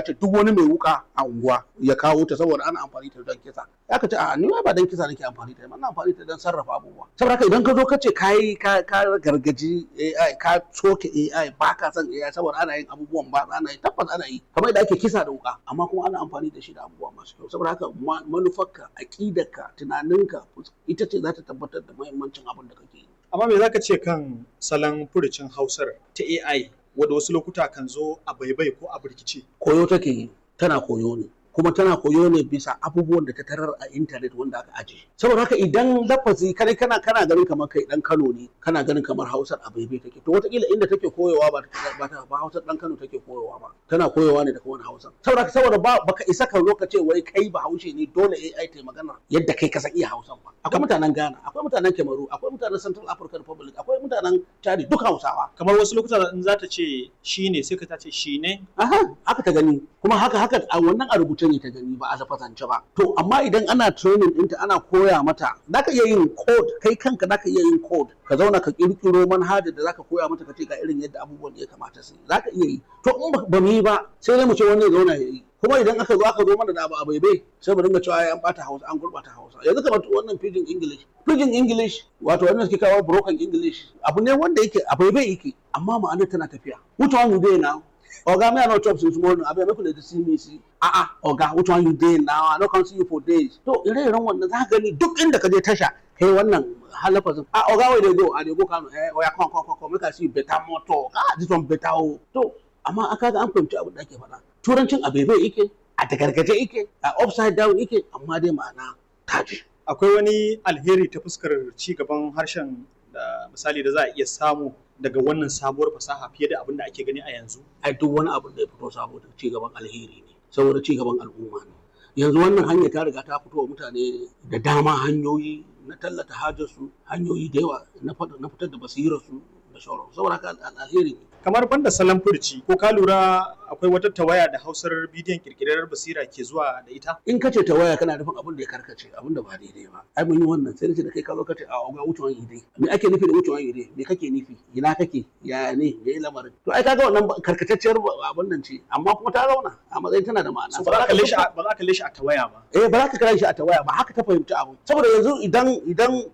ce duk wani mai wuka a unguwa ya kawo ta saboda ana amfani ta don kisa ya ka ce a ni ba don kisa nake amfani ta ba ina amfani ta don sarrafa abubuwa saboda haka idan ka zo ka ce kai ka ka gargaji AI ka soke AI ba ka san AI saboda ana yin abubuwan ba ana yi tabbas ana yi kamar yadda ake kisa da wuka amma kuma ana amfani da shi da abubuwa masu kyau saboda haka manufarka aƙidarka tunaninka ita ce za ta tabbatar da muhimmancin abin da kake yi amma me zaka ce kan salon furucin hausar ta AI wadda wasu lokuta kan zo a baibai ko a birkice koyo take yi tana koyo ne kuma tana koyo ne bisa abubuwan da ta tarar a intanet wanda aka aje saboda haka idan lafazi kai kana kana ganin kamar kai dan Kano ne kana ganin kamar Hausar a baibai take to wataƙila inda take koyowa ba ba ta ba Hausar dan Kano take koyowa ba tana koyowa ne daga wani Hausa saboda haka saboda ba baka isa ka zo ka ce wai kai ba Haushe ne dole AI ta magana yadda kai ka san iya Hausan ba akwai mutanen Ghana akwai mutanen Cameroon akwai mutanen Central African Republic akwai mutanen Chad duk Hausawa kamar wasu lokuta in za ta ce shi ne sai ka ta ce shi ne aha haka ta gani kuma haka haka a wannan a rubuce ne ta gani ba a lafazance ba to amma idan ana training ɗinta ana koya mata zaka iya yin code kai kanka zaka iya yin code ka zauna ka kirkiro manhaja da zaka koya mata ka ce ga irin yadda abubuwan da ya kamata su zaka iya yi to in ba mu yi ba sai dai mu ce wani ya zauna ya yi kuma idan aka zo aka zo mana da abu a baibai sai mu dinga cewa an bata hausa an gurbata hausa yanzu kamar wannan pidgin english pidgin english wato wannan suke kawo broken english abu ne wanda yake a baibai yake amma ma'anar tana tafiya which one you dey now oga me i no chop since morning abeg make una dey see me see ah ah oga which one you dey now i no come see you for days to ire-iren wannan za ka gani duk inda ka je tasha kai wannan halafazin ah oga where dey go i dey go kano eh oya come come come come make i see better motor ah this one better o to amma aka ga an fahimci abin da ake faɗa turancin a bebe yake a tagargaje yake a upside down yake amma dai ma'ana taji akwai wani alheri ta fuskar ci gaban harshen da misali da za a iya samu daga wannan sabuwar fasaha fiye da abin da ake gani a yanzu ai duk wani abin da ya fito saboda ci gaban alheri ne saboda ci gaban al'umma ne yanzu wannan hanya ta riga ta fito wa mutane da dama hanyoyi na tallata hajarsu hanyoyi da yawa na fitar da basirarsu da sauran saboda haka alheri ne kamar banda salon furci ko ka lura akwai wata tawaya da hausar bidiyon kirkirar basira ke zuwa da ita in ka ce tawaya kana nufin abin da ya karkace abin da ba daidai ba ai mun yi wannan sai da kai ka zo ka ce a ga wucewan ide me ake nufi da wucewan ide me kake nufi ina kake ya ne me yi lamarin to ai kaga wannan karkatacciyar abin nan ce amma kuma ta zauna a matsayin tana da ma'ana ba za ka kalle shi ba za ka kalle shi a tawaya ba eh ba za ka kalle shi a tawaya ba haka ta fahimci abu saboda yanzu idan idan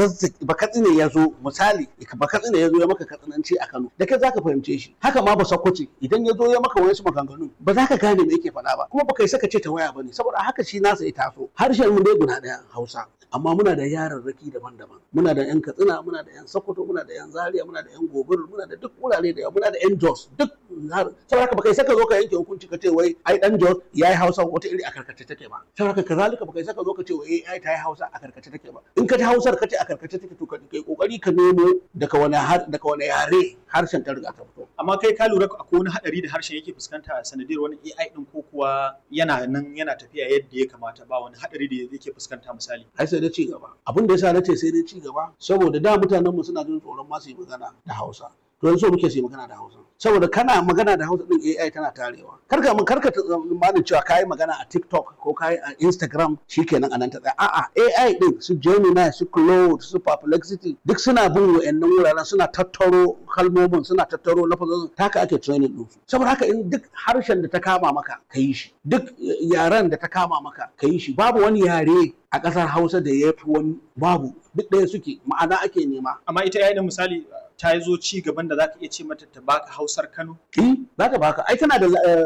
ba katsine ya zo misali ba katsine ya zo ya maka katsinanci a Kano da kai za ka fahimce shi haka ma ba sakwace idan ya zo ya maka wani maganganu ba za ka gane me yake faɗa ba kuma baka yi saka ce ta waya bane saboda haka shi nasa ya taso harshen mu dai guda ɗaya Hausa amma muna da yararraki daban-daban muna da yan Katsina muna da yan Sokoto muna da yan Zaria muna da yan Gobir muna da duk wurare da muna da yan Jos duk saboda haka baka yi saka zo ka yanke hukunci ka ce wai ai dan Jos yayi Hausa wata iri a karkace take ba saboda haka kazalika baka yi saka zo ka ce wai ai ta yi Hausa a karkace take ba in ka ji Hausar ka ce a karkace take to kai kokari ka nemo daga wani daga wani yare harshen ta riga ta fito amma kai ka lura akwai wani hadari da harshen yake fuskanta sanadiyar wani AI din ko kuwa yana nan yana tafiya yadda ya kamata ba wani hadari da yake fuskanta misali ai sai dai ci gaba abin da yasa nace sai dai ci gaba saboda da mutanen mu suna jin tsoron ma su yi magana da Hausa to yanzu muke su yi magana da Hausa saboda kana magana da Hausa din AI tana tarewa karka mun karka tsammanin cewa kai magana a TikTok ko kai a Instagram shikenan anan ta tsaya a'a AI din su Gemini su Claude su Perplexity duk suna bin wayannan wuraren suna tattaro kalmomin suna tattaro lafazin taka ake training din su saboda haka in duk harshen da ta kama maka ka yi shi duk yaren da ta kama maka ka yi shi babu wani yare a ƙasar Hausa da ya fi wani babu duk ɗaya suke ma'ana ake nema amma ita yayin misali ta zo ci gaban da zaka iya ce mata ta baka Hausar Kano eh za ta baka ai tana da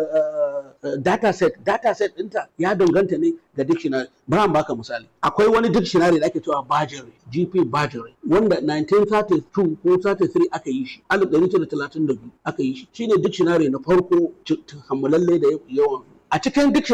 data set data set ɗinta ya danganta ne ga dictionary bari baka misali akwai wani dictionary da ake cewa Bajere GP Bajere wanda 1932 ko 33 aka yi shi 1932 aka yi shi shine dictionary na farko kammalalle da yawan a cikin dictionary